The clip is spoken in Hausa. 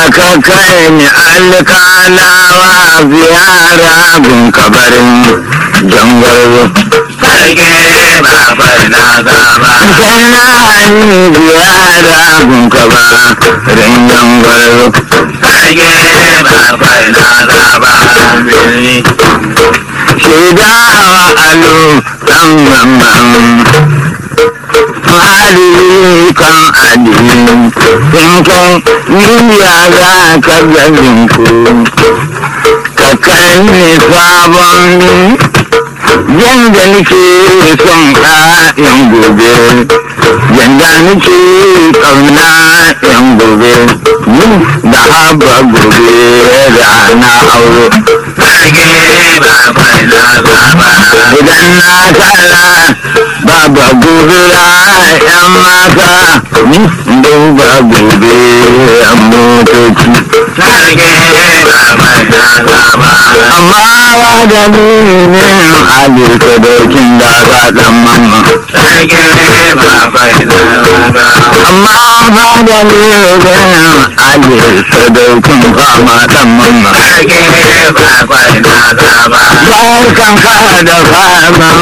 ka kai ni alkalawa ziyara gun kabarin jangwarzo sarki babar na zaba kana ni ziyara gun kabarin jangwarzo sarki babar na zaba birni shaida wa alu dan mamman hali kan adini in kan niyya za ka gajin ku ka kai ni sabon yanda nake son ƴaƴan gobe yanda nake ƙauna ƴan gobe ni da haba gobe rana aure sarki babar na zaba idan na tara baba gobe yan mata ni duba gobe yan motoci sarki babar na zaba amma wa da ne ali sadaukin da ga dan mamma sarki babar na zaba amma ba da ne ali sadaukin fama dan mamma sarki babar na zaba barkan ka da fama